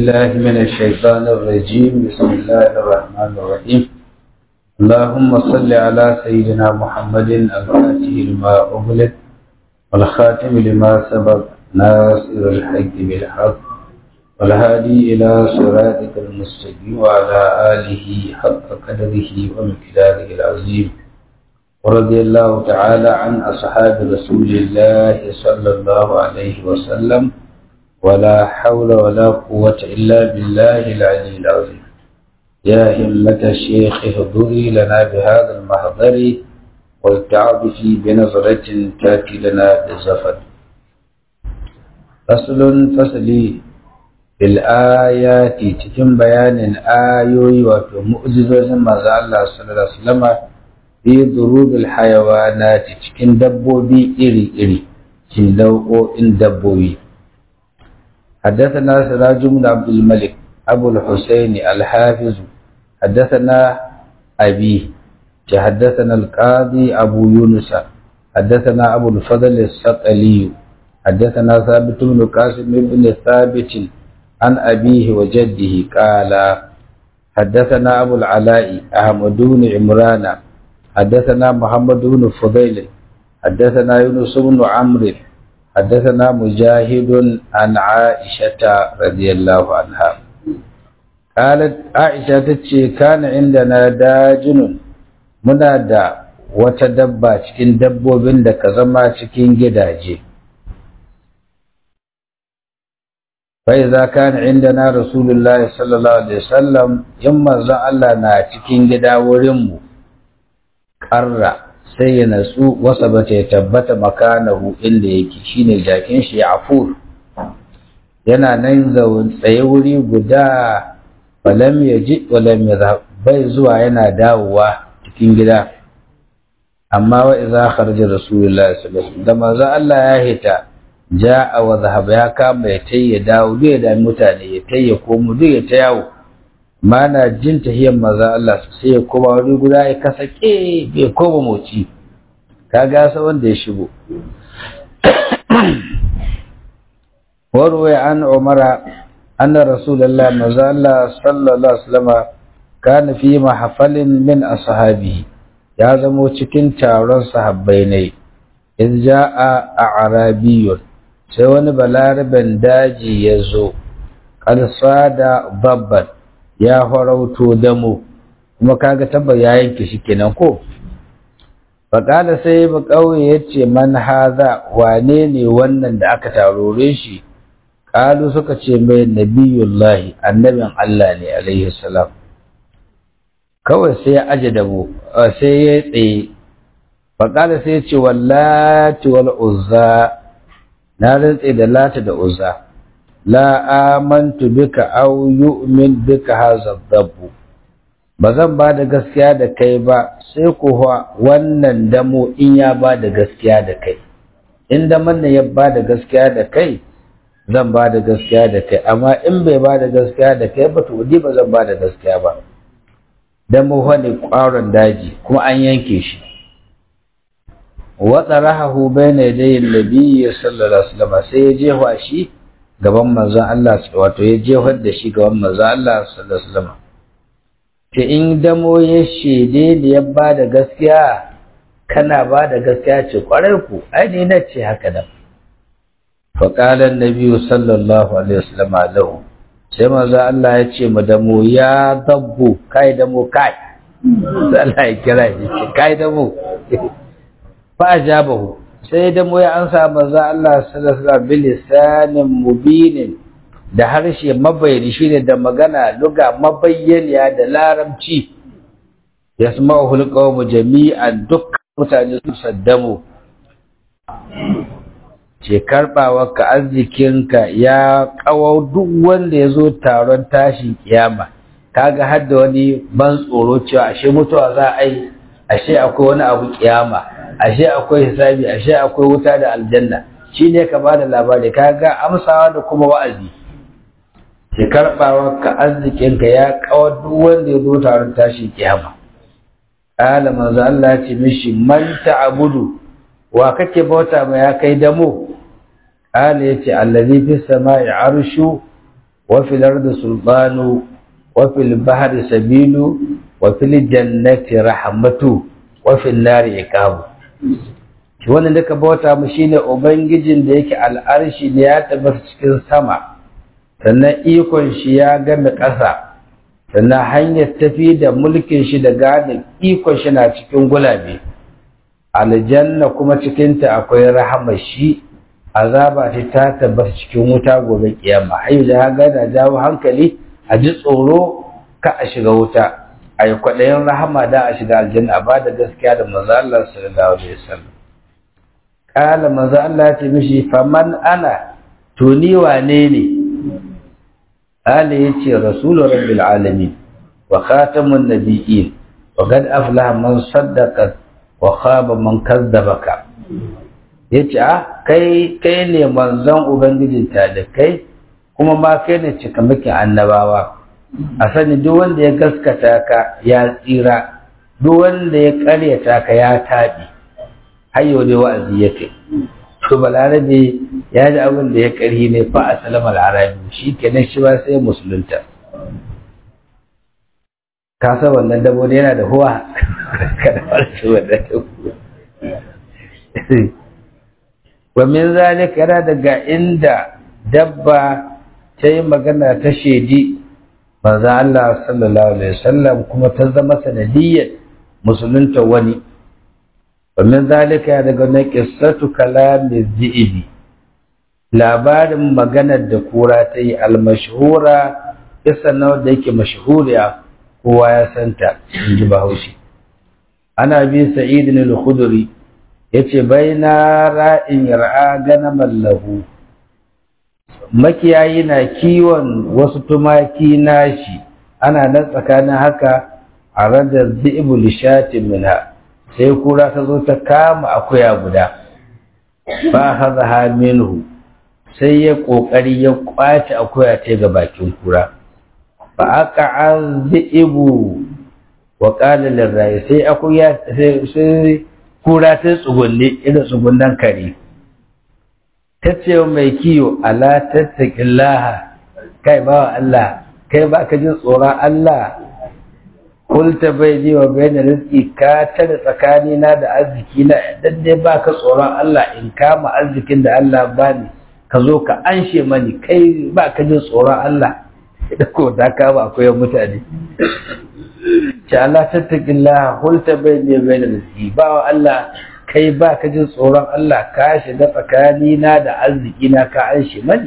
بالله من الشيطان الرجيم بسم الله الرحمن الرحيم اللهم صل على سيدنا محمد الفاتح لما أغلق والخاتم لما سبق ناصر الحق بالحق والهادي إلى صراطك المستقيم وعلى آله حق قدره ومقداره العظيم ورضي الله تعالى عن أصحاب رسول الله صلى الله عليه وسلم ولا حول ولا قوة إلا بالله العلي العظيم يا همة الشيخ اهضري لنا بهذا المحضر والتعاطفي بنظرة تأتي لنا بالزفر فصل فصلي بالآيات تكن بيان آيوي ومؤجزة ما الله صلى الله عليه وسلم في ضروب الحيوانات تكن دبوبي إري إري تكن إن دبوبي حدثنا سراج بن عبد الملك أبو الحسين الحافظ حدثنا أبي حدثنا القاضي أبو يونس حدثنا أبو الفضل السقلي حدثنا ثابت بن قاسم بن ثابت عن أبيه وجده قال حدثنا أبو العلاء أحمد بن عمران حدثنا محمد بن فضيل حدثنا يونس بن عمرو حدثنا مجاهد عن عائشة رضي الله عنها قالت عائشة تتشي كان عندنا داجن muna da wata dabba cikin dabbobin da ka zama cikin gidaje fai za ka ni inda na rasulullah sallallahu alaihi wasallam in manzon Allah na cikin gida wurinmu ƙarra sai ya natsu wasa bata ya tabbata makanahu inda yake shine jakin shi ya afur yana nan zaun tsaye wuri guda walam ya ji walam ya bai zuwa yana dawowa cikin gida amma wa idza kharaja rasulullah sallallahu alaihi wasallam da manzo Allah ya hita ja'a wa zahaba ya kama ya tayya dawo duk ya da mutane ya tayya komo duk ya ta yawo mana jin tahiyar manzo Allah sai ya koma wuri guda ya kasake bai koma moci kaga sa wanda ya shigo warwaya an umara anna rasulullah manzo Allah sallallahu alaihi wasallam kana fi mahfalin min ashabihi ya zamo cikin taron sahabbai ne in ja'a a'rabiyyun sai wani balaraben daji ya zo da babban ya farauto damo kuma kaga tabbar ya yanke shi kenan ko faƙala sai ba ƙauye ya ce man haza wane ne wannan da aka tarore shi ƙalu suka ce mai nabiyullahi annabin Allah ne alaihi salam kawai sai ya aje dabo sai ya tsaye faƙala sai ya ce wallati wal uzza na rantse da lata da uzza la amantu bika aw yu'min bika hadha dabbu ba zan ba da gaskiya da kai ba sai kuwa wannan damo in ya ba da gaskiya da kai in daman ya ba da gaskiya da kai zan ba da gaskiya da kai amma in bai ba da gaskiya da kai ba to ni ba zan ba da gaskiya ba damo wani ƙwaron daji kuma an yanke shi wa tsarahu bayna yadayi nabiyyi sallallahu alaihi wasallam sai ya jefa shi gaban manzon Allah wato ya jefar da shi gaban manzon Allah sallallahu alaihi wasallam ta in damo ya shede da ya ba da gaskiya kana ba da gaskiya ce kwarai ku ai ne na ce haka da faƙalar nabi sallallahu alaihi wasallam lahu sai manzo Allah ya ce mu damo ya dabbu kai damo kai sai Allah ya kira shi ce kai damo fa ajabahu sai damo ya ansa manzo Allah sallallahu alaihi wasallam bilisanin mubinin da harshe mabayani shine da magana luga mabayyaniya da larabci yasma'uhul qawmu jami'an duk mutane su saddamu ce karbawa ka arzikinka ya kawo duk wanda ya zo taron tashin kiyama kaga har da wani ban tsoro cewa ashe mutuwa za a yi ashe akwai wani abu kiyama ashe akwai hisabi ashe akwai wuta da aljanna shine ka bada labari kaga amsawa da kuma wa'azi ki karɓawa ka arzikinka ya kawar duk wanda ya zo taron tashin kiyama ƙala manzo Allah ya ce mishi man ta'budu wa kake bauta ma ya kai damo ƙala yace allazi fi samai arshu wa fil ardi sultanu wa fil bahri sabilu wa fil jannati rahmatu wa fil nari iqabu wannan duka bauta mu shine ubangijin da yake al'arshi ne ya tabbata cikin sama sannan ikon shi ya gane ƙasa sannan hanyar tafi da mulkin shi da gane ikon shi na cikin gulabe aljanna kuma cikinta akwai rahama shi azaba ce ta tabbata cikin wuta gobe kiyama ayu da ya gana jawo hankali a ji tsoro ka a shiga wuta a yi kwaɗayin rahama da a shiga aljanna a ba da gaskiya da manzo Allah sallallahu alaihi wasallam kala manzo Allah ya ce mishi faman ana to ni wane ne Ali ya ce rasulun rabbil alamin wa khatamun nabiyyin wa qad aflaha man saddaqa wa khaba man kazzabaka yace a kai kai ne manzon ubangijin kai kuma ma kai ne cikamakin annabawa a sani duk wanda ya gaskata ka ya tsira duk wanda ya karyata ka ya tabi har yau dai wa'azi ya kai to balarabe ya ji abin da ya karhi ne fa a salamar arabi shi kenan shi ba sai musulunta ka san wannan dabo da yana da huwa kada farce wannan dabo wa min zalika yana daga inda dabba ta yi magana ta shaidi manzo Allah sallallahu alaihi wasallam kuma ta zama sanadiyyar musulunta wani ومن ذلك daga na qissatu kalami zi'ibi labarin maganar da kura ta yi almashhura kissan na wanda yake mashhuriya kowa ya santa in ji bahaushe ana bi sa'id al-khudri yace baina ra'in yar'a ganaman lahu makiyayi na kiwon wasu tumaki nashi ana nan tsakanin haka a radar zi'ibu lishatin minha sai kura ta zo ta kama akuya guda ba haza minhu sai ya kokari ya kwace akuya ta ga bakin kura ba aka azzibu wa qala lirrai sai akuya sai kura ta tsugunne irin tsugunnan kare tace mai kiyo ala tattaqillaha kai ba Allah kai ba ka jin tsoron Allah kulta bai ji wa bai da rizki ka tare tsakani na da arziki na dan dai baka tsoron Allah in kama arzikin da Allah bani ka zo ka anshe mani kai baka jin tsoron Allah da ko da ka ba akwai mutane ce Allah tattaqillah kulta bai ji bai da rizki ba wa Allah kai baka jin tsoron Allah ka shiga tsakani na da arziki na ka anshe mani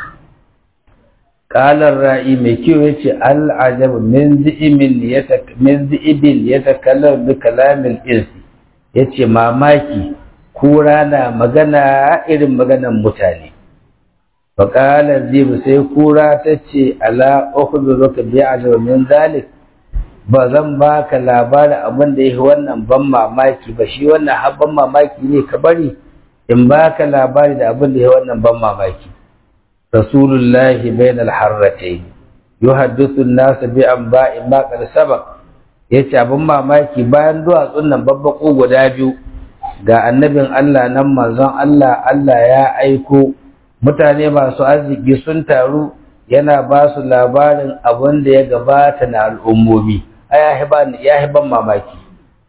Ƙalar ra'i mai kyau ya ce al'ajab min zi'ibin ya takalar bi kalamin insi ya ce mamaki kura na magana irin maganan mutane. Faƙalar zibu sai kura ta ce ala uku zuka biya ajab min zalik ba zan baka labarin abin da ya wannan ban mamaki ba shi wannan habban mamaki ne ka bari in baka labari da abin da ya wannan ban mamaki. رسول الله بين الحرتين يحدث الناس بأنباء ما قد سبق yace abin mamaki bayan duwatsun nan babbaƙo guda biyu ga annabin Allah nan manzon Allah Allah ya aiko mutane masu arziki sun taru yana ba su labarin abin da ya gabata na al'ummomi ya hiban mamaki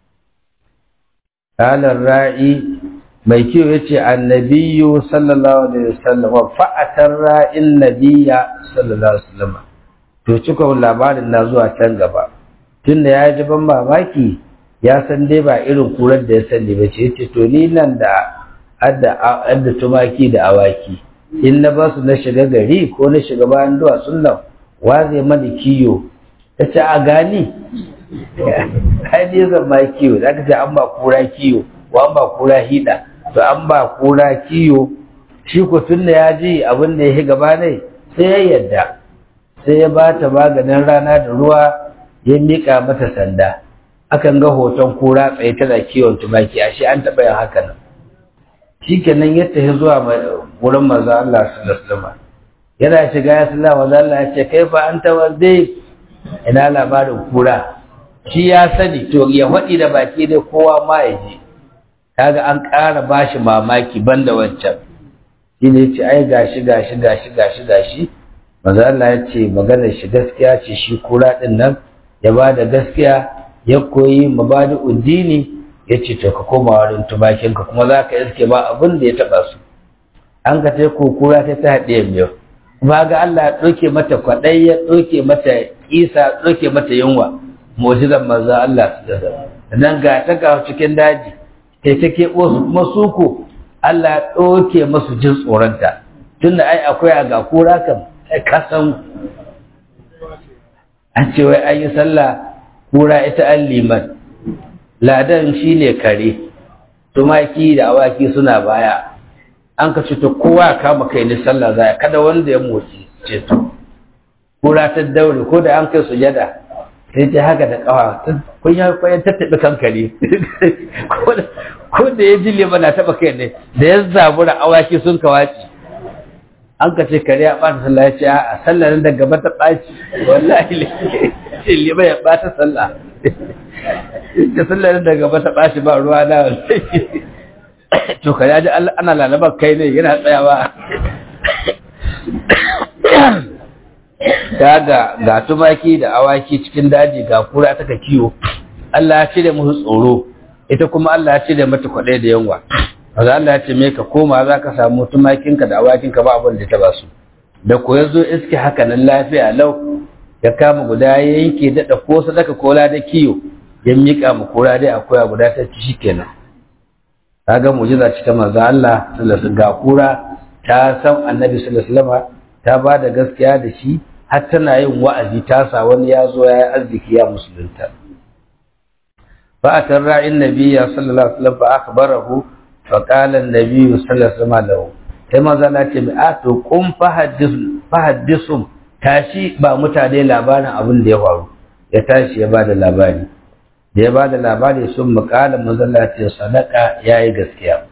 Kalar ra'i mai kyau ya ce annabiyu sallallahu alaihi wasallam fa'atar ra'in nabiya sallallahu alaihi wasallam to cika labarin na zuwa can gaba tunda ya ji ban mamaki ya san dai ba irin kurar da ya sani ba ce yace to ni nan da adda adda tumaki da awaki in na ba su na shiga gari ko na shiga bayan duwatsun nan wa zai mani kiyo ta ce a gani ai ne zan ma kiyo za ka ce an ba kura kiyo wa an ba kura hida to an ba kura kiyo shi ko tun da ya ji abin da ya yi gaba ne sai ya yadda sai ya ba ta maganin rana da ruwa ya miƙa mata sanda akan ga hoton kura tsaye tana kiwon tumaki ashe an taɓa yin haka nan shi kenan ya tafi zuwa wurin manzo Allah sallallahu alaihi wasallam yana shiga ya sallah manzo Allah ya ce kai fa an tawadde ina labarin kura shi ya sani to ya faɗi da baki dai kowa ma ya ji kaga an ƙara bashi mamaki banda wancan shi ne ce ai gashi gashi gashi gashi gashi manzo Allah ya ce maganar shi gaskiya ce shi kura din nan ya ba da gaskiya ya koyi mabadi uddini ya ce to ka koma wurin tumakinka kuma za ka iske ba abin da ya taɓa su an ka tai kura ta ta haɗe miyau kuma ga Allah ya ɗauke mata kwaɗai ya ɗauke mata isa ɗauke mata yunwa mujizan manzo Allah su da nan ga ta ga cikin daji kai ta keɓo su kuma su ko Allah ya ɗauke masu jin tsoronta tunda ai akwai a ga kura kan ka san an ce wai an yi sallah kura ita an liman ladan shi ne kare tumaki da awaki suna baya an ka ta kowa ya kama kai ni sallah zaya kada wanda ya motsi ceto kura ta daure ko da an kai sujada sai ta haka da kawa kun ya kwayan tattaɓe kankare ko da ya ji liman na taɓa kai ne da ya zabura awaki sun kawaci an ka ce kare ya ɓata sallah ya ce a sallah nan da gaba ta ɓaci wallahi ce liman ya ɓata sallah ta sallah nan da gaba ta ɓaci ba ruwa na wallahi to kare ya ji ana lalabar kai ne yana tsayawa ta ga ga tumaki da awaki cikin daji ga kura ta ka kiwo Allah ya cire musu tsoro ita kuma Allah ya cire mata kwaɗai da yanwa Maza Allah ya ce me ka koma za ka samu tumakinka da awakinka ba abin da ta ba su da ko ya zo iske haka nan lafiya lau ya kama guda ya yanke daɗa ko sadaka kola da kiyo ya miƙa mu kura dai akwai guda ta ci shikenan kaga mu'jiza ce ta manzo Allah sallallahu ga kura ta san annabi sallallahu alaihi ta ba da gaskiya da shi har tana yin wa'azi ta sa wani ya zo ya yi arziki ya musulunta fa atarra in nabiyya sallallahu alaihi wasallam fa akhbarahu fa qala an-nabiy sallallahu alaihi wasallam sai manzo Allah ce a to kun fahaddisum tashi ba mutane labarin abin da ya faru ya tashi ya bada labari da ya bada labari sun muƙala manzo Allah ce sadaka yayi gaskiya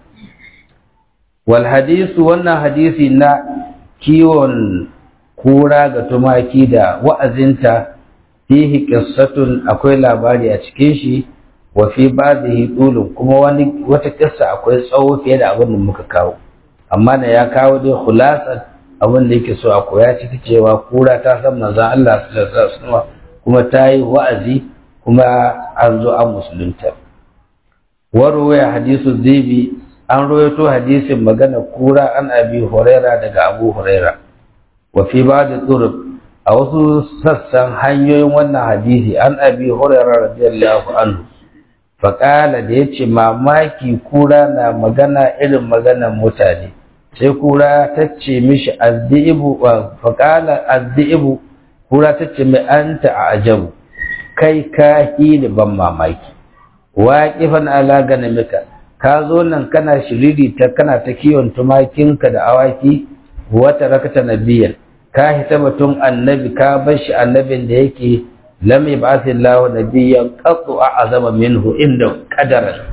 wal hadisu wannan hadisi na kiwon kura ga tumaki da wa'azinta fihi qissatun akwai labari a cikin shi wa fi ba'dihi dulun kuma wani wata kissa akwai tsawo fiye da abin da muka kawo amma da ya kawo dai khulasan abin da yake so a koya ciki cewa kura ta san manzon Allah sallallahu alaihi wasallam kuma ta yi wa'azi kuma an zo an musulunta warwaya hadisu zibi an rawaito hadisin magana kura an abi huraira daga abu huraira wa fi ba'd turuq a wasu sassan hanyoyin wannan hadisi an abi huraira radiyallahu anhu faƙala da ya ce mamaki kura na magana irin maganan mutane sai kura ta ce mishi azdi'ibu faƙala azdi'ibu kura ta ce mai anta a ajabu kai ka hili ban mamaki waƙifan ala ganamika ka zo nan kana shiriri ta kana ta kiwon tumakinka da awaki wata rakata nabiyan ka hita batun annabi ka bar shi annabin da yake lam yab'ath Allah nabiyyan qattu a'zama minhu inda qadaran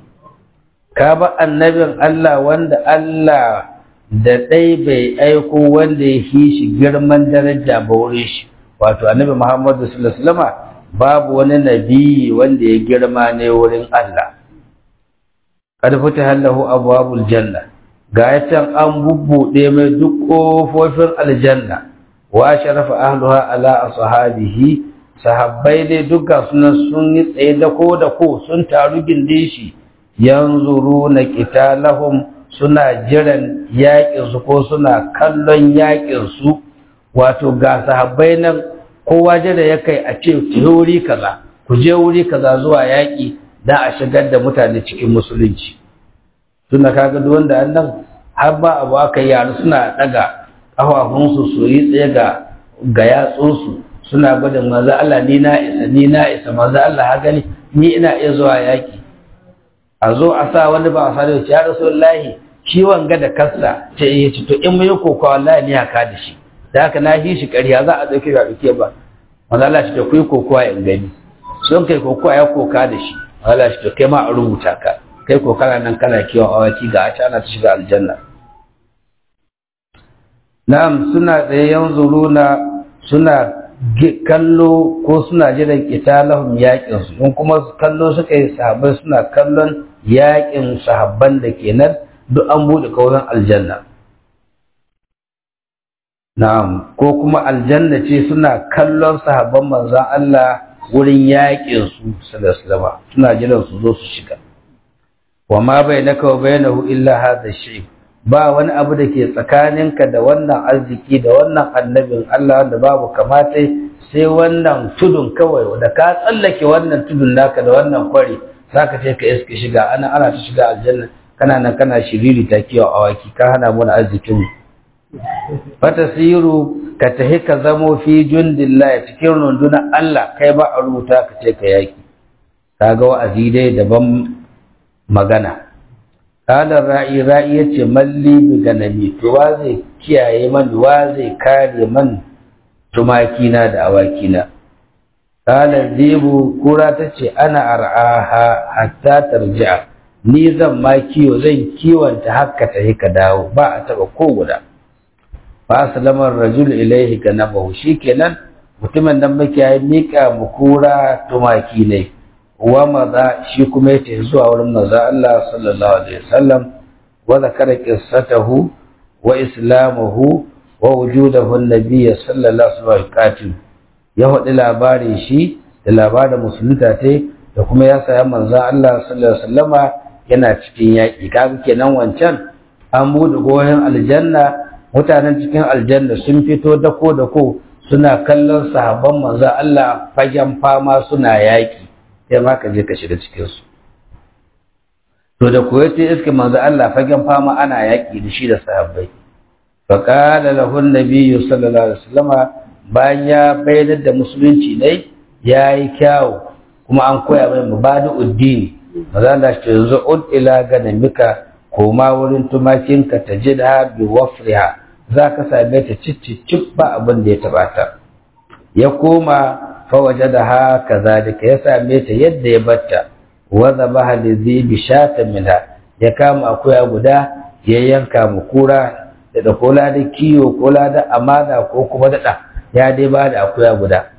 ka ba annabin Allah wanda Allah da dai bai aiko wanda ya yi shi girman daraja ba wurin shi wato annabi Muhammadu sallallahu alaihi wasallam babu wani nabi wanda ya girma ne wurin Allah qad fataha lahu abwabul janna ga can an bubbuɗe mai duk ƙofofin aljanna wa sharafa ahluha ala ashabihi sahabbai dai duka suna sun yi tsaye da ko da ko sun taru gindin shi yanzuru na qitalahum suna jiran yaƙin su ko suna kallon yaƙin su wato ga sahabbai nan kowa jira ya kai a ce ku wuri kaza ku je wuri kaza zuwa yaƙi da a shigar da mutane cikin musulunci tunda kaga duk wanda annan har ba abu aka yi yaro suna daga kafafunsu su yi tsaye ga ga yatsunsu suna gudun maza Allah ni na isa ni na isa maza Allah ha gani ni ina iya zuwa yaki a zo a sa wani ba a sa da ya rasulullahi shi wanga da kassa ce ya ci to in mun yi kokawa wallahi ni haka da shi da haka na hi shi ƙarya za a ɗauke ba ɗauke ba maza Allah shi to kuyi kokawa in gani sun kai kokawa ya koka da shi maza Allah shi to kai ma a rubuta ka kai ko kana nan kana kiwon awaki ga a ana ta shiga aljanna na'am suna tsaye yanzuruna suna kallo ko suna jiran qitalahum yaƙin su in kuma kallo suka yi sahabbai suna kallon yaƙin sahabban da kenan duk an bude kauran aljanna na'am ko kuma aljanna ce suna kallon sahabban manzon Allah wurin yaƙin su sallallahu suna jiran su zo su shiga wa ma bainaka wa bainahu illa hadha shay ba wani abu da ke tsakaninka da wannan arziki da wannan annabin Allah da babu kamata sai wannan tudun kawai da ka tsallake wannan tudun naka da wannan kwari zaka ce ka iske shiga ana ana ta shiga aljanna kana nan kana shiriri ta kiwa awaki ka hana mu arzikin fatasiru ka tahi ka zamo fi jundillah cikin rundunar Allah kai ba a rubuta ka ce ka yaki kaga wa'azi dai daban magana kalar ra'i ra'i yace malli bi ganami to wa zai kiyaye man wa zai kare man tumaki na da awaki na kalar zibu kura tace ana ar'aha hatta tarji'a ni zan ma kiwo zan kiwonta haka ta ka dawo ba a taba ko guda fa aslama rajul ilaihi ganabahu shikenan mutumin nan muke ya mika mu kura tumaki ne wa maza shi kuma yace zuwa wurin manzo Allah sallallahu alaihi wasallam wa zakara qissatahu wa islamahu wa wujudahu an-nabiy sallallahu alaihi wasallam ya hadi labarin shi da labarin musulunta tai da kuma ya saya manzo Allah sallallahu alaihi wasallama yana cikin yaƙi kaga kenan wancan an buɗe goyon aljanna mutanen cikin aljanna sun fito dako dako suna kallon sahabban manzo Allah fagen fama suna yaƙi sai ma ka je ka shiga cikin su to da koyo sai iske manzo Allah fagen fama ana yaƙi da shi da sahabbai fa qala lahu an-nabiy sallallahu alaihi wasallama bayan ya bayyana da musulunci ne yayi kyawu kuma an koya mai mubadi'ud-din maza da shi yanzu ud ila ganamika koma wurin tumakinka ta ji da bi wafriha za ka same ta cicicip ba abin da ya taba ta ya koma fa waje da ha kazalika ya same ta yadda ya batta wa zabaha li zibi shatan minha ya kama akuya guda ya yanka mu kura da da kola da kiyo kola da amana ko kuma da ya dai ba da akuya guda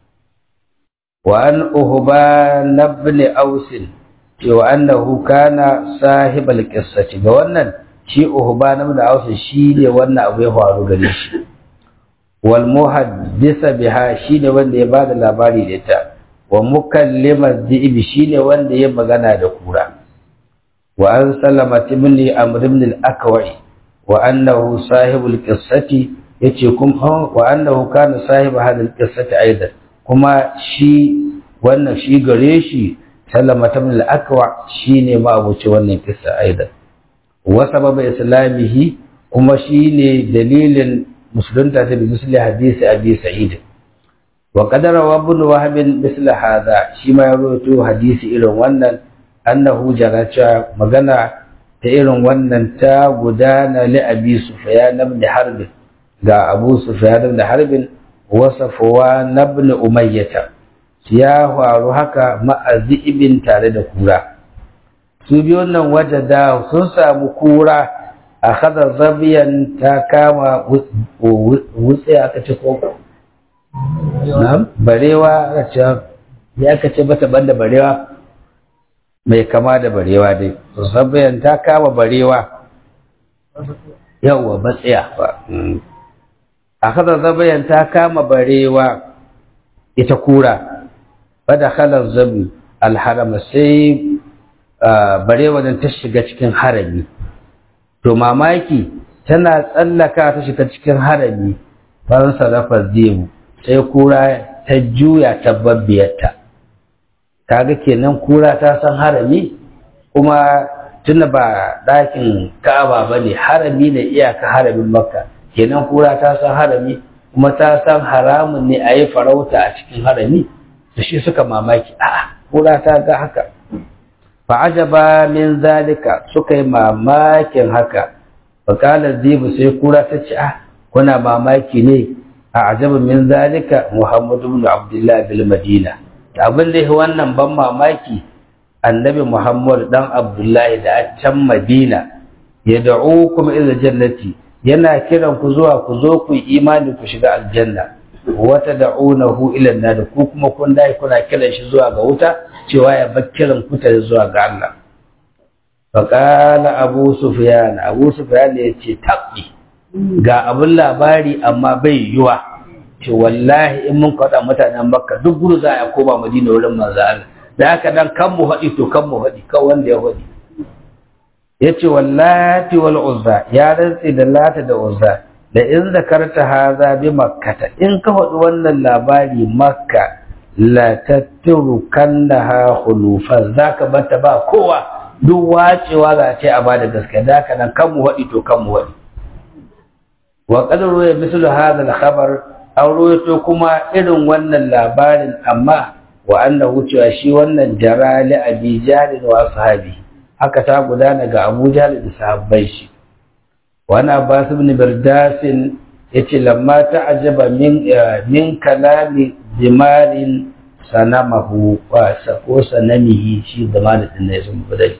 wa an uhba ibn ausin cewa annahu kana sahibal qissati ga wannan shi uhban da Hausa shi ne wannan abu ya faru gare shi wal muhaddisa biha shi ne wanda ya bada labari da ita wa mukallima dhibi shi ne wanda ya magana da kura wa an salama ibn amr ibn al-akwai wa annahu sahibul qissati yace kuma wa annahu kana sahibu hadal qissati aidan kuma shi wannan shi gare shi sallama ta min al-akwa shine ma abuci wannan kissa aidan wa sababa islamihi kuma shine dalilin musulunta ta bi misli hadisi abi sa'id wa qadara wa ibn wahab misli hadha shi ma ya rawaito hadisi irin wannan annahu jaracha magana ta irin wannan ta gudana li abi sufyan ibn harb ga abu sufyan ibn harb wa safwan ibn umayyah ya faru haka ma'azibin tare da kura su biyu nan wajada sun samu kura a kada zabiyan ta kama wutse aka ce ko na barewa aka ce ya aka ce bata banda barewa mai kama da barewa dai zabiyan ta kama barewa yawwa batsiya ba a kada zabiyan ta kama barewa ita kura fada khalar zabi alharama sai barewa nan ta shiga cikin harami to mamaki tana tsallaka ta shiga cikin harami ban sarrafa zebu sai kura ta juya ta babbiyarta kaga kenan kura ta san harami kuma tunda ba ɗakin ka'aba ba ne harami ne iyaka haramin makka kenan kura ta san harami kuma ta san haramun ne a yi farauta a cikin harami da shi suka mamaki a'a kura ta ga haka fa ajaba min zalika suka yi mamakin haka fa kala zibu sai kura ta ce ah kuna mamaki ne a ajaba min zalika muhammadu ibn abdullah bil madina abin da wannan ban mamaki annabi muhammad dan abdullahi da a can madina ya da'ukum ila jannati yana kiran ku zuwa ku zo ku yi imani ku shiga aljanna wata da'unahu ila nar ku kuma kun dai kuna kiran shi zuwa ga wuta cewa ya bar kiran ku ta zuwa ga Allah fa qala abu sufyan abu sufyan ya ce tabbi ga abin labari amma bai yiwa ce wallahi in mun kaɗa mutanen makka duk gudu za a koma madina wurin manzo Allah da haka nan kan mu haɗi to kan mu haɗi kan wanda ya haɗi ya ce wallati wal uzza ya rantse da lata da uzza da in zakarta haza bi makkata in ka faɗi wannan labari makka la tatturukannaha khulufan zaka bata ba kowa duk wacewa za a ce a bada gaske da haka nan kan mu haɗi to kan mu haɗi wa qad ruya mislu hadha al khabar aw ruwaito kuma irin wannan labarin amma wa annahu cewa shi wannan jara li abi jahl wa sahabi haka ta gudana ga Abu Jahl da sahabbai shi wani Abbas ibn Birdas yace lamma ta'ajaba min min kalami dimarin sanamahu wa ko sanamihi shi zamanin din ne sun budai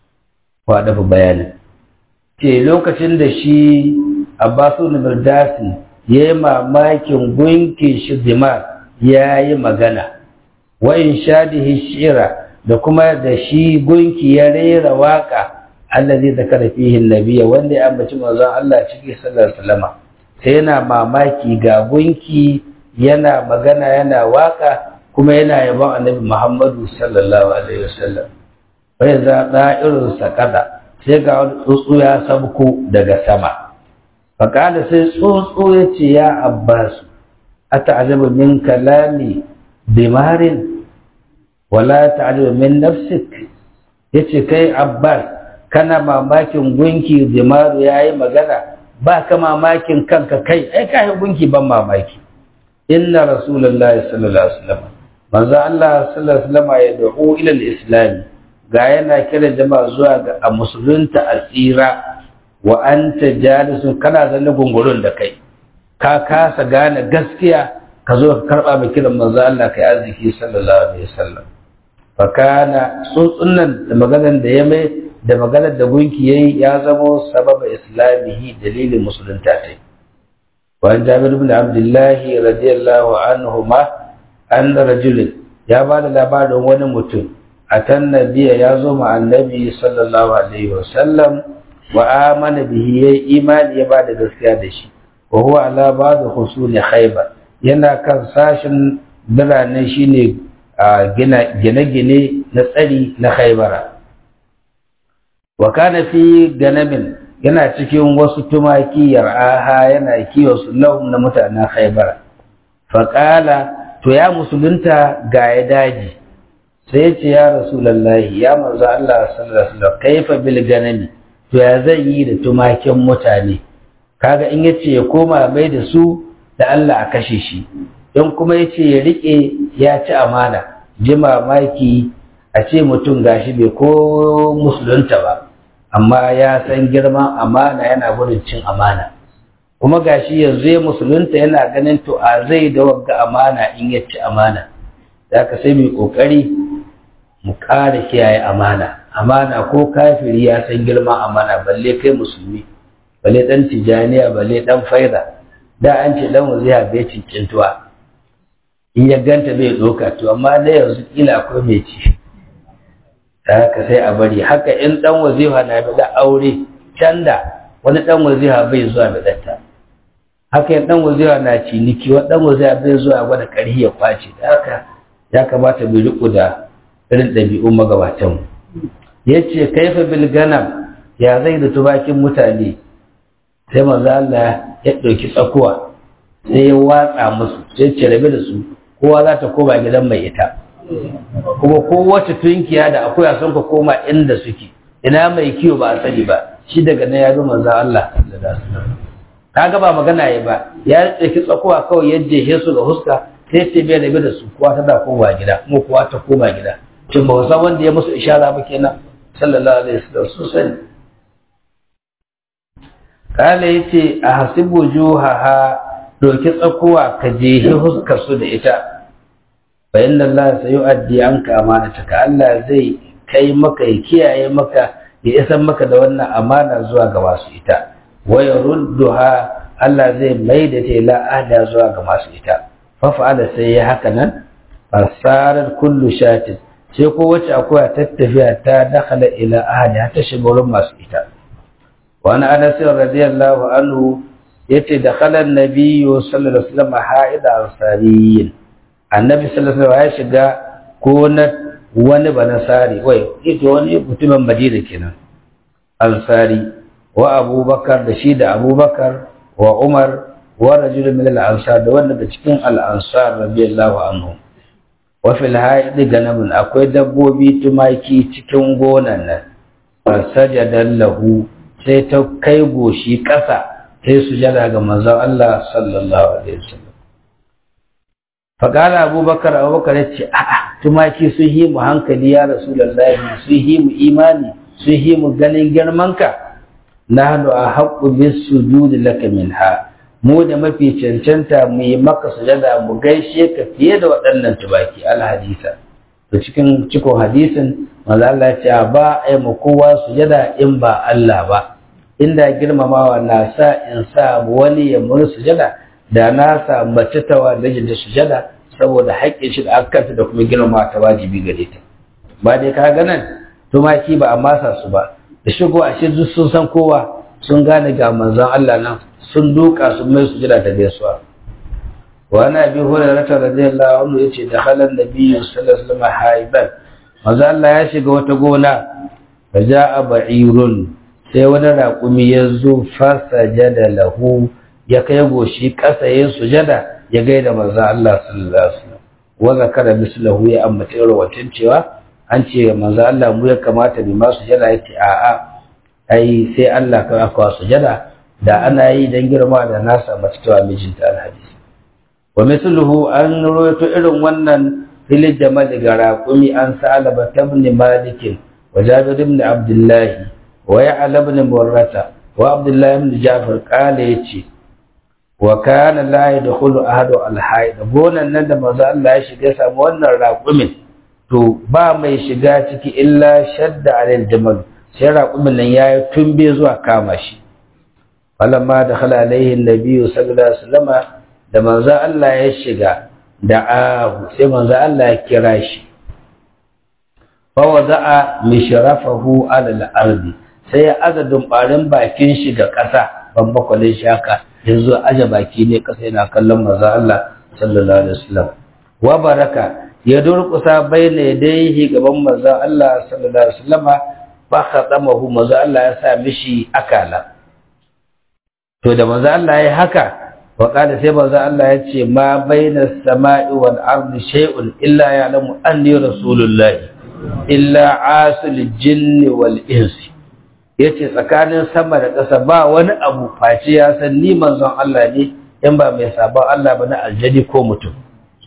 wa dafa bayanin ke lokacin da shi Abbas ibn Birdas yayi mamakin gunki shi dimar yayi magana wa in shadihi shira da kuma da shi gunki ya rera waka allazi zakara fihi nabiyya wanda ya ambaci manzon Allah cikin sallar salama sai yana mamaki ga gunki yana magana yana waka kuma yana yabon annabi Muhammadu sallallahu alaihi wasallam bai za da'irun sakada sai ga wani tsuntsu ya sabko daga sama faƙada sai tsuntsu ya ce ya abbas ata'ajabu min kalami bimarin wala ta'jabu min nafsik yace kai Abbas kana mamakin gunki Dimaru yayi magana ba ka mamakin kanka kai ai kai gunki ban mamaki inna rasulullahi sallallahu alaihi wasallam manzo Allah sallallahu alaihi wasallam ya da'u ila al-islam ga yana kira jama'a zuwa ga a musulunta asira wa anta jalisun kana zanne gungurun da kai ka kasa gane gaskiya ka zo ka karba mai kiran manzo Allah kai arziki sallallahu alaihi wasallam fakana tsuntsunan da maganar da ya mai da maganar da gunki yayi ya zamo sababa islamihi dalilin musulunta ne wa jabir ibn abdullah radiyallahu anhu ma anna rajul ya ba da labarin wani mutum atan nabiya ya zo ma annabi sallallahu alaihi wasallam wa amana bihi yayi imani ya ba da gaskiya da shi wa huwa ala ba'd husuli khaybar yana kan sashin birane shine a gine-gine na tsari na khaibara wa kana fi ganamin yana cikin wasu tumaki yar'aha yana kiwo su lahum na mutanen khaibara faƙala to ya musulunta ga ya daji sai ya ce ya rasulallahi ya manzo Allah sallallahu alaihi wasallam kaifa bil ganami to ya zan yi da tumakin mutane kaga in yace ya koma mai da su da Allah a kashe shi in kuma yace ya rike ya ci amana ji mamaki a ce mutum gashi bai ko musulunta ba amma ya san girman amana yana gudun cin amana kuma gashi yanzu ya musulunta yana ganin to a zai da wagga amana in ya ci amana da ka sai mai kokari mu ƙara kiyaye amana amana ko kafiri ya san girman amana balle kai musulmi balle dan tijaniya balle dan faida da an ce dan waziha bai cincintuwa in ya ganta bai doka to amma da yanzu kila akwai mai ci da haka sai a bari haka in dan wazifa na da aure can da wani dan wazifa bai zuwa da datta haka in dan wazifa na ciniki wani dan wazifa bai zuwa gwada karhi ya kwace da haka ya kamata mu riko da irin ɗabi'un magabatan mu yace kaifa bil ganam ya zai da tubakin mutane sai manzo Allah ya ɗauki tsakuwa sai ya watsa musu sai ce rabe da su kowa za ta koma gidan mai ita kuma kowace tunkiya da akuya sun ka koma inda suke ina mai kiwo ba a sani ba shi daga nan ya zo manzo Allah kaga ba magana ya ba ya ɗauki tsakuwa kawai ya jehe su ga huska sai ce bai rabe da su kowa ta da koma gida kuma kowa ta koma gida shin ba san wanda ya musu ishara ba kenan sallallahu alaihi wasallam su sani kala yace a hasibu juhaha doki tsakuwa ka jehi huskar su da ita fa inna Allah sayu'addi anka amanataka Allah zai kai maka ya kiyaye maka ya isan maka da wannan amana zuwa ga masu ita wa yarudduha Allah zai mai da ta ila ahda zuwa ga masu ita fa fa'ala sai ya haka nan fasarar kullu shatin sai ko wacce akwai tattafiya ta dakhala ila ahdi ta shiga wurin masu ita وعن انس رضي الله عنه yace da khalan nabiyyu sallallahu alaihi wasallam haida ansariyin annabi sallallahu alaihi wasallam ya shiga gonar wani banasari wai ito wani mutumin madina kenan ansari wa abubakar da shi da abubakar wa umar wa rajul min al-ansar da wanda da cikin al-ansar radiyallahu anhu wa fil haid ganamun akwai dabbobi tumaki cikin gonan nan fasajadan lahu sai ta kai goshi ƙasa sai sujada ga manzon Allah sallallahu alaihi wasallam faƙala abubakar abubakar ya ce a'a tumaki sun yi mu hankali ya rasulullahi sun yi mu imani sun yi mu ganin girmanka nahnu a haƙƙu bis sujudi laka minha mu da mafi cancanta mu yi maka sujada mu gaishe ka fiye da waɗannan tumaki alhadisa to cikin cikon hadisin manzo Allah ya ce ba ai mu kowa sujada in ba Allah ba inda girmamawa na sa in sa wani ya muni sujada da na sa mace ta wa da sujada saboda haƙƙin shi da aka da kuma girmama ta wajibi gare ta ba dai ka ga nan tumaki ba a masa su ba da shigo a shi duk sun san kowa sun gane ga manzon Allah nan sun duka sun mai sujada ta gaisuwa wa ana bi hurairah radiyallahu anhu yace da halan nabiyyu sallallahu alaihi wasallam haiban manzon Allah ya shiga wata gona fa ja'a ba'irun sai wani raƙumi ya zo fasajada lahu ya kai goshi ƙasa yin sujada ya gaida manzo Allah sallallahu alaihi wasallam wa zakara mislahu ya ambata rawatin cewa an ce manzo Allah mu ya kamata bi ma sujada yace a a ai sai Allah ka aka sujada da ana yi dan girma da nasa mace ta mijinta alhadis wa misluhu an rawaito irin wannan fil jamal ga raqumi an sa'alaba ibn malik wa jabir ibn abdullah wa ya'la ibn murrata wa abdullah ibn ja'far qala yace wa kana la yadkhulu ahadu al-hayd gonan nan da manzo Allah ya shiga samu wannan raqumin to ba mai shiga ciki illa shadda alal jamal sai raqumin nan yayi tumbe zuwa kama shi falamma dakhala alaihi an-nabiy sallallahu alaihi wasallam da manzo Allah ya shiga da ahu sai manzo Allah ya kira shi fa wada'a mishrafahu ala al-ardi sai ya azadin barin bakin shi ga ƙasa ban bakwalin shi haka yanzu aje baki ne kasa yana kallon manzo Allah sallallahu alaihi wasallam wa baraka ya durkusa baina yadayhi gaban manzo Allah sallallahu alaihi wasallam fa khatamahu manzo Allah ya sa mishi akala to da manzo Allah ya haka wa qala sai manzo Allah ya ce ma baina samai wal ardi shay'un illa ya'lamu anni rasulullahi illa asul jinni wal insi ya ce tsakanin sama da ƙasa ba wani abu face ya san ni manzon Allah ne in ba mai sabon Allah ba na aljani ko mutum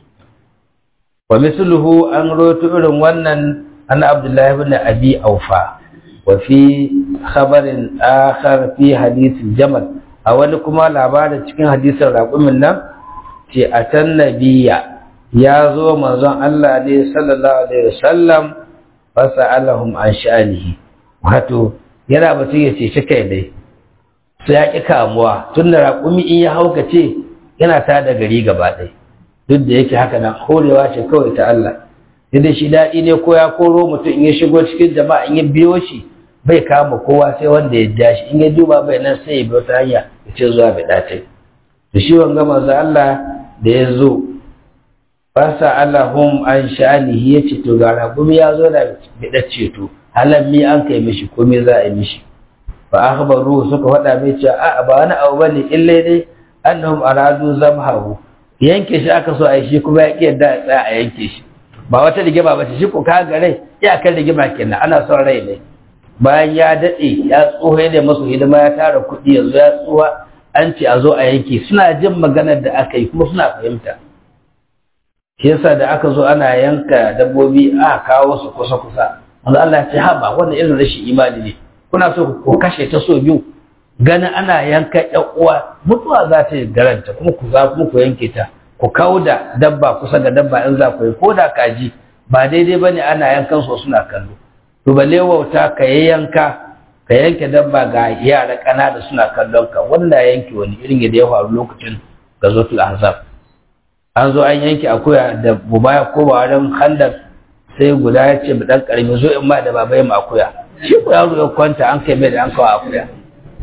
wa misluhu an roto irin wannan an abdullahi ibn abi aufa wa fi khabarin akhar fi hadithin jamal a wani kuma labarin cikin hadisin raƙumin nan ce a can nabiya ya zo manzon Allah ne sallallahu alaihi wasallam fasa'alahum an sha'anihi wato yana batun ya ceci kai dai su ya ƙi kamuwa tun da raƙumi in ya haukace yana ta da gari gaba ɗai duk da yake haka nan horewa ce kawai ta Allah idan shi daɗi ne ko ya koro mutum in ya shigo cikin jama'a in ya biyo shi bai kama kowa sai wanda ya ja shi in ya duba bai nan sai ya biyo ta hanya ya ce zuwa bai ɗace da shi wanga manzo Allah da ya zo fasa Allahum an sha'anihi ya ce to ga raƙumi ya zo da biɗar ceto halan mi an kai mishi ko me za a yi mishi fa akhbaru suka faɗa mai cewa a ba wani abu bane illa dai annahum aradu zamhahu yanke shi aka so a yi shi kuma ya yadda ya tsaya a yanke shi ba wata rigima ba ce shi ko ka ga rai ya kan rigima kenan ana son rai ne bayan ya daɗe ya tsoho da masu hidima ya tara kuɗi yanzu ya tsuwa an ce a zo a yanke suna jin maganar da aka yi kuma suna fahimta shi yasa da aka zo ana yanka dabbobi a kawo su kusa kusa wanda Allah ya ce ha ba wannan irin rashin imani ne kuna so ku kashe ta so biyu ganin ana yanka ƴan uwa mutuwa za ta yi garanta kuma ku za kuma ku yanke ta ku kawo da dabba kusa ga dabba in za ku yi ko da kaji ba daidai bane ana yankan su suna kallo to balle wauta ka yanka ka yanke dabba ga yara ƙanana suna kallon ka wanda yanke wani irin yadda ya faru lokacin gazotul ahzab an zo an yanke akuya da buba ya koma wajen handar sai guda ya ce dan karami zo in ma da baba ya akuya shi ko yaro ya kwanta an kai mai da an kawo akuya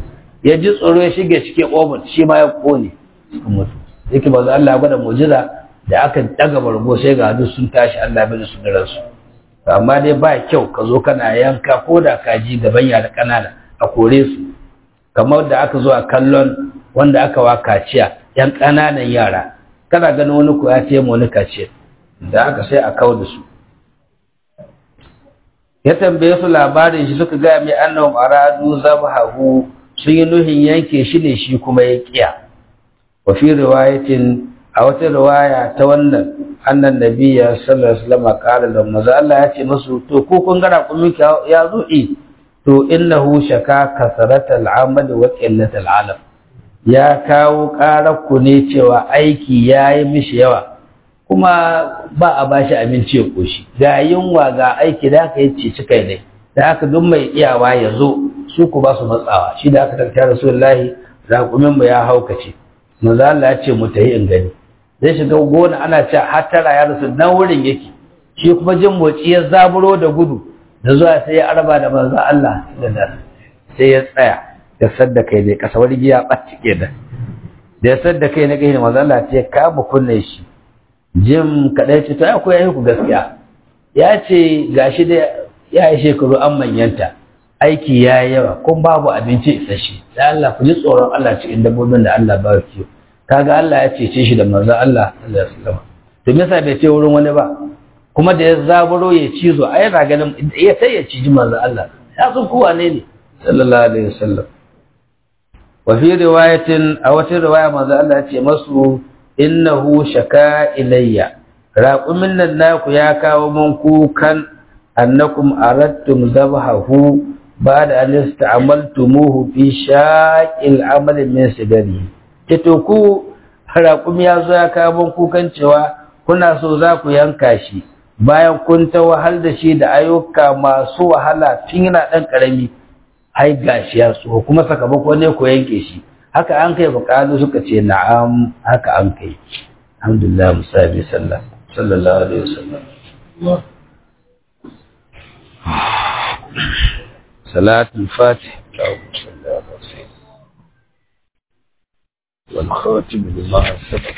ya ji tsoro ya shige cikin ƙofar shi ma ya kone suka mutu yake ba Allah ya gwada mu'jiza da aka daga bargo sai ga duk sun tashi Allah bai su da ransu amma dai ba kyau ka zo kana yanka ko da kaji gaban yara ƙanana a kore su kamar da aka zo a kallon wanda aka wa kaciya yan ƙananan yara kana ganin wani ko ya ce mu wani kaciya da aka sai a kawo da su ya tambaye su labarin shi suka gaya mai annahum aradu zabhahu sun yi nuhin yanke shi ne shi kuma ya kiya wa fi riwayatin a wata riwaya ta wannan annan nabiyya sallallahu alaihi wasallam qala lahum maza Allah ya ce musu to ko kun gara kun ya zo i to innahu shaka kasratal amal wa qillatal alam ya kawo karar ku ne cewa aiki yayi mishi yawa kuma ba a bashi abinci ya koshi ga yunwa ga aiki da aka yi cici kai ne da aka duk mai iyawa ya zo su ku ba su matsawa shi da aka tarkiya rasulullahi raƙumin mu ya haukace manzo Allah ya ce mu tayi in gani zai shiga gona ana ce har tara ya rasu nan wurin yake shi kuma jin motsi ya zaburo da gudu da zuwa sai ya arba da manzo Allah sai ya tsaya ya sadda kai ne kasa wani giya ɓaci kenan da ya sadda kai na gani manzo Allah ce ka mu kunne shi jim kaɗai ce to akwai yayi ku gaskiya ya ce gashi da ya yi shekaru an manyanta aiki ya yi yawa kun babu abinci isasshe da Allah ku ji tsoron Allah cikin dabbobin da Allah ba kiyo kaga Allah ya cece shi da manzon Allah sallallahu alaihi wasallam to me yasa bai ce wurin wani ba kuma da ya zaburo ya cizo ai yana ganin ya sai ya ciji manzon Allah ya san kowa ne ne sallallahu alaihi wasallam wa fi riwayatin a wata riwaya manzon Allah ya ce masu innahu shaka ilayya raqumin nan naku ya kawo mun kukan annakum aradtum zabahu ba'da an ista'maltumuhu fi shaqil amal min sigari kito ku raƙumi ya zo ya kawo kukan cewa kuna so za ku yanka shi bayan kun ta wahal da shi da ayyuka masu wahala tun yana ɗan ƙarami hai gashi ya tsoho kuma sakamako ne ku yanke shi haka an kai buƙatu suka ce na'am haka an kai alhamdulillah musabi sallah sallallahu alaihi wasallam salatul fatih والخاتم لما سبق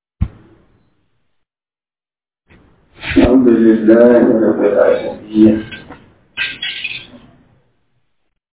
الحمد لله رب العالمين